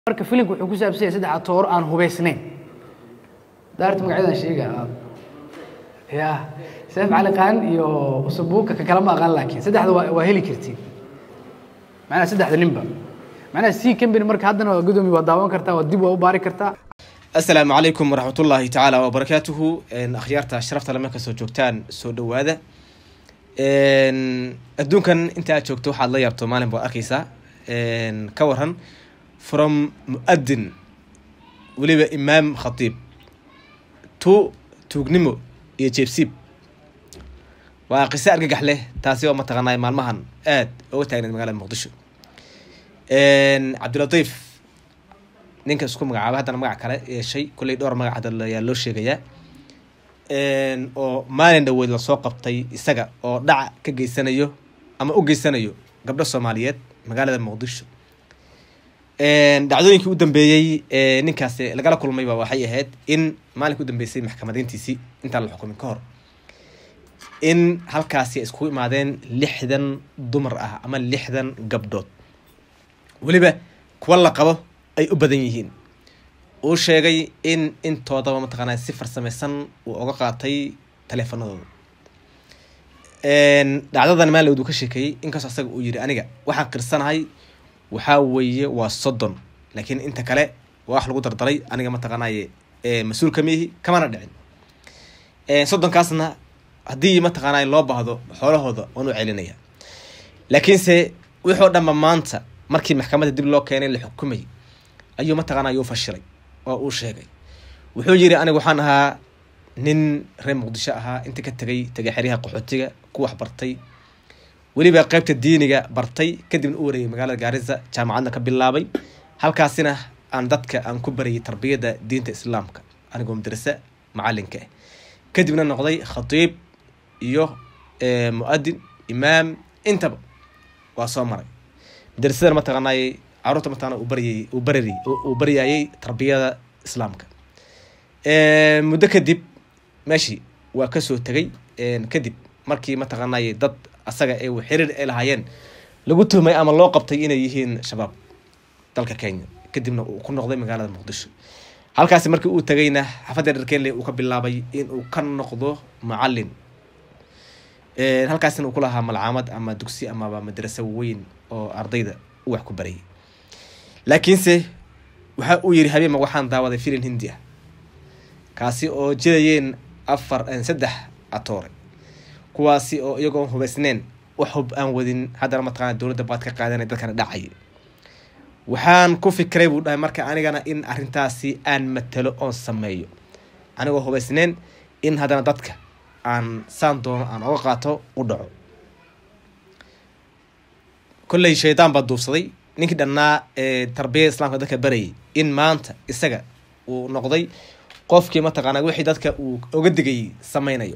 marka filimka wuxuu ku saabsan yahay saddex atooro aan hubaysnayn daarta magacyadan sheega ya seef cali qaan iyo usabuuka ka kalama aqaan laakiin saddexda waa waa heli kartiin macnaha saddexda ninba macnaha c company marka haddana waa gudoomiye waa daawan kartaa waa dib waa u baari kartaa asalaamu calaykum waraxmatullaahi tacaala wabarakaatuhu akhyaarta sharafta lama kasoo joogtaan soo dhowaada adduunkan inta aad joogto waxaad la yaabto maalin baad arkeysaa ka waran from mu-adin weliba imaam khatiib tu tuugnimo iyo jeebsiib waa qiso argagax leh taasi oo mataqaanaa maalmahan aad oga taagneed magaalada muqdisho cabdilatiif ninka isku magacaaba haddana magac kale yeeshay kolley dhowr magac hadda ayaa loo sheegayaa oo maalin dhaweyd lasoo qabtay isaga oo dhaca ka geysanayo ama u geysanayo gabdho soomaaliyeed magaalada muqdisho dhacdooyinkii u dambeeyey ninkaasi lagala kulmayba waxay ahayd in maalinka u dambeysay maxkamadeyntiisii intaan la xukumin ka hor in halkaasi ay iskugu imaadeen lixdan dumar ah ama lixdan gabdhood weliba kuwa la qabo ay u badan yihiin uu sheegay in intoodaba mataqaanaa si farsameysan uu oga qaatay taleefanadooda dhacdadan maalin uu ka sheekeeyey inkastoo asaga uu yiri aniga waxaan qirsanahay waxaa weeye waa soddon laakiin inta kale waa wax lagu dardaray aniga mataqaanaaye mas-uul kamiihi kamana dhicin soddonkaasna haddii mataqaanaa loo baahdo xoolahooda waan u celinaya laakiinse wuxuu dhanba maanta markii maxkamadda dib loo keenay la xukumay ayuu mataqaanaa yuu fashilay oo uu sheegay wuxuu yiri aniga waxaan ahaa nin reer muqdisho ahaa inta ka tegay tegay xeryaha qaxootiga ku wax bartay weliba qeybta diiniga bartay kadibna u wareegay magaalada gaarisa jaamacadna ka bilaabay halkaasina aan dadka aan ku barayay tarbiyadda diinta islaamka anigoo madrase macalinka ah kadibna noqday khatiib iyo mu-adin imaam intaba waa soo maray madrasadana mataqaanaay caruurta mataqana uu baryay uu barari uu baryayay tarbiyada islaamka muddo kadib meeshii waa kasoo tegay kadib markii mataqaanay dad asaga ee xiriir ay lahaayeen lagu tuhmay ama loo qabtay inay yihiin shabaab dalka kenya kadibna uu ku noqday magaalada muqdisho halkaasi markii uu tagayna xafadda dharkenle uu ka bilaabay in uu ka noqdo macalin halkaasina uu ku lahaa malcaamad ama dugsi amaba madraso weyn oo ardayda u wax ku barayay laakiinse waxa uu yiri habeema waxaan daawaday filin hindi ah kaasi oo jirayeen afar saddex atoore kuwaasi oo iyagoo hubaysneen wax hub aan wadin haddana mataqana dowladda baad ka qaadanay dadkana dhacay waxaan ku fikiray buu dhahay marka anigana in arrintaasi aan matalo oon sameeyo anigoo hubaysneen in haddana dadka aan saan doono aan oga qaato u dhaco kolley shaydaan baa duufsaday ninkii dhannaa ee tarbiyada islaamka dadka barayay in maanta isaga uu noqday qofkii mataqaanaa wixii dadka uu oga digayay sameynayo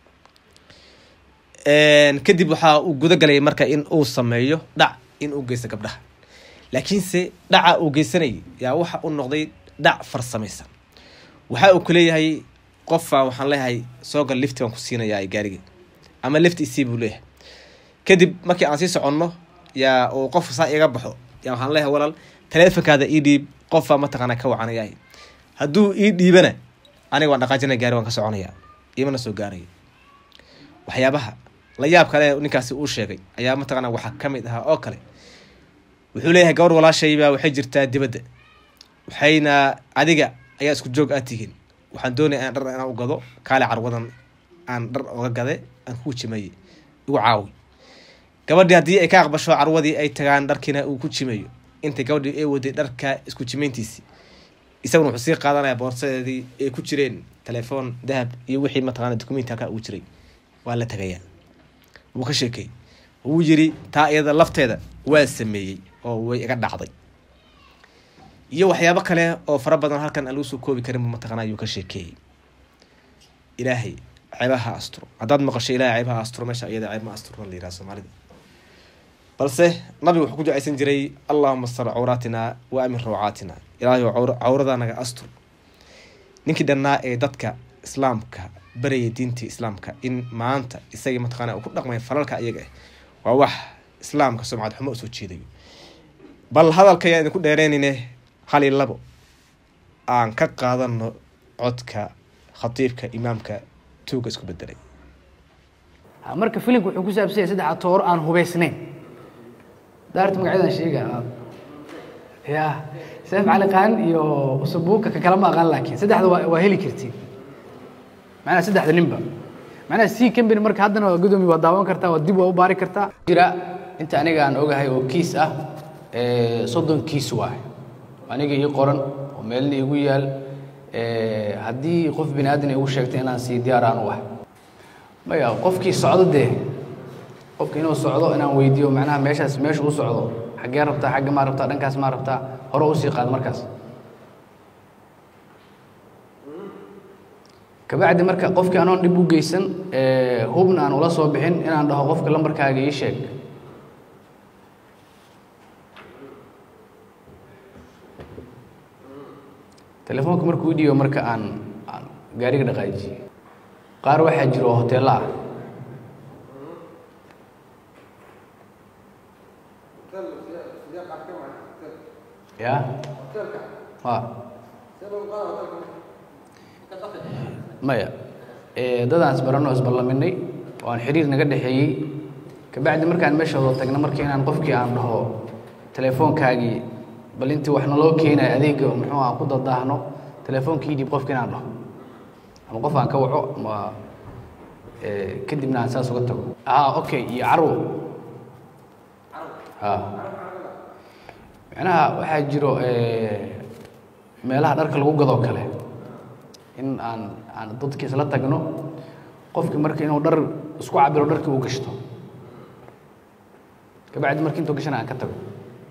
kadib waxaa uu guda galay marka in uu sameeyo dhac in uu geysto gabdhaha laakiinse dhaca uu geysanayay yaa waxa uu noqday dhac farsamaysan waxa uu kuleeyahay qofa waxaan leeyahay soogal lifti baan ku siinayaa gaariga ama lifti isii buu leeyahay kadib markii aan sii soconno yaa uu qof saa iga baxo yaa waxaan leeyahay walaal taleefonkaada ii dhiib qofa mataqaanaa ka wacanayahay hadduu ii dhiibana aniga waan dhaqaajinaya gaari waan ka soconayaa imana soo gaaraya waxyaabaha la yaab kale ninkaasi uu sheegay ayaa mataqaana waxaa ka mid ahaa oo kale wuxuu leeyahay gabar walaashaybaa waxay jirtaa dibadda waxayna adiga ayaa isku joog aad tihiin waxaan doonaya aan dhar inaan u gado kaale carwadan aan dhar oga gade aan ku jimeeye igu caawi gabadhii haddii ay ka aqbasho carwadii ay tagaan dharkiina uu ku jimeeyo intay gabadhii ay waday dharka isku jimeyntiisii isaguna wuxuu sii qaadanaya boorsadeedii ay ku jireen telefoon dahab iyo wixii mataqana documenti halkaa ugu jiray waa la tagayaa wuu ka sheekay wuu yiri taa iyada lafteeda waa sameeyey oo way iga dhacday iyo waxyaabo kale oo fara badan halkan aan lagu soo koobi karin mataqana ayuu ka sheekeeyey ilaahay ceebaha asturo haddaad maqasho ilahay ceebaha asturo meesha iyada ceeb ma asturna la yiraha soomaalida balse nabigu wuxuu ku ducaysan jiray allahuma star cawraatina wa amin rawcaatina ilaahay cawrada naga astur ninkii dhannaa ee dadka islaamka barayay diintii islaamka in maanta isagii mataqaana uu ku dhaqmay falalka iyaga ah waa wax islaamka sumcad xumo usoo jeedayo bal hadalka ayaa idinku dheereynine hal iyo labo aan ka qaadano codka khatiibka imaamka tuuga isku bedelay Ha, marka filimka wuxuu ku saabsan yahay saddex atooro aan hubaysnayn daarta magacyadan sheega ya seef cali qaan iyo usabuuka ka kala ma aqaan laakiin saddexda waa waa heli kartiin macnaha saddexda ninba macnaha c company marka haddana waa gudoomiye waa daawan kartaa waa dib waa u baari kartaa jira inta aniga aan ogahay oo kiis ah ee, soddon kiis waay aniga ii qoran oo meelna igu yaal ee, haddii qof bini aadan igu sheegtay inaan sii diyaar aan u ahay maya qofkii socdo dee qofki inuu socdo inaan weydiiyo macnaha meeshaas meesha u socdo xaggee rabtaa xagga maa rabtaa dhankaas maa rabtaa hore usii qaad markaas kabacdi marka qofkii anoon dhib u geysan ee, hubna aan ula soo bixin inaan dhaho qofka lambarkaaga ii sheeg telefoonka markuu i dhiibo marka aan aan gaariga dhaqaajiye qaar waxaa jiro oo hoteello ah ya ha maya ee, dadaan isbaranno isballaminay oo aan xiriir naga dhexeeyey kabacdi markaan meesha wada tagna marka inaan qofkii aan dhaho telefoonkaagii bal intii wax naloo keenayo adeega muxuu aan ku dadaahno telefoonkii dhiib qofka inaan dhaho ama qof aan ka waco ama ee, kadibna aan saas uga tago ah okay iyo carwo ha macnaha waxaa jiro ee, meelaha dharka lagu gadoo kale in aan aan dadka isla tagno qofki marka inuu dhar isku cabiro dharkii uu gashto kabacdi marka intuu gashana aan ka tago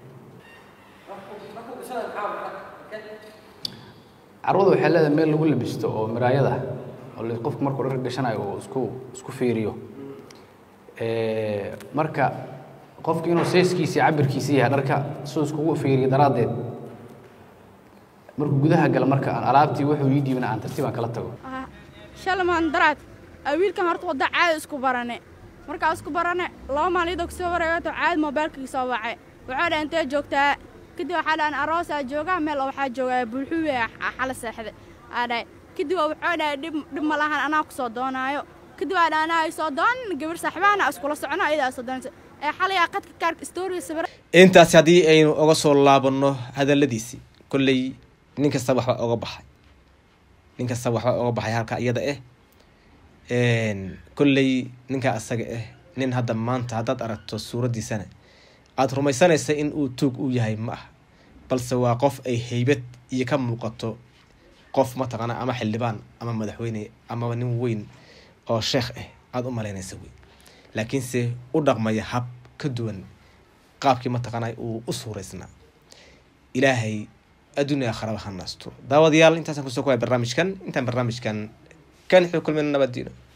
carwada waxay leedahay meel lagu labisto oo miraayada oo la- qofku markuu dhar gashanayo uu isku isku fiiriyo Ee, marka qofki inuu seeskiisa iyo cabirkiisa yahay dharka siduu iskugu fiiriyo daraaddeed markuu gudaha gala marka aan alaabtii wuxuu ii dhiibna aan tartiib aan kala tago Ah, shalmaan daraad ah, wiilkan horta wadda caadi isku barane markaa isku barane laba maaliyadoo kasoo wareegato caadi moobaylkii soo wacay wuxuu dhaha intee joogtaa kadib waxaa dhahan aroosaa joogaa meel oo waxaa joogaa bulxuwe xala seexde aa dhahay kadib wuxuu dhahay dhib dhib ma lahan anaa ku soo doonaayo kadib aa dhaha anaa soo doon gabar saaxibaana iskula socono ayadaa soo doonaysa ee xalayaa qadka kaarka story sawir intaasi haddii aynu oga soo laabanno hadaladiisii kolley nin kasta waxba oga baxay nin kasta waxba oga baxay halka iyada ah kolley ninka asaga ah nin hadda maanta haddaad aragto suuraddiisana aada rumaysanaysa in uu tuug u yahay ma ah balse waa qof ay heybad iyo ka muuqato qof mataqaana ama xildhibaan ama madaxweyne amaba nin weyn oo sheekh ah aada u malaynaysa wey laakiinse u dhaqmaya hab ka duwan qaabkii mataqaana uu u suuraysnaa ilaahay adduunya akharaba ha naasto daawadayaal intaasaan kusoo kuwaya barnaamijkan intaan barnaamijkan kan xuu kulmayna nabadiino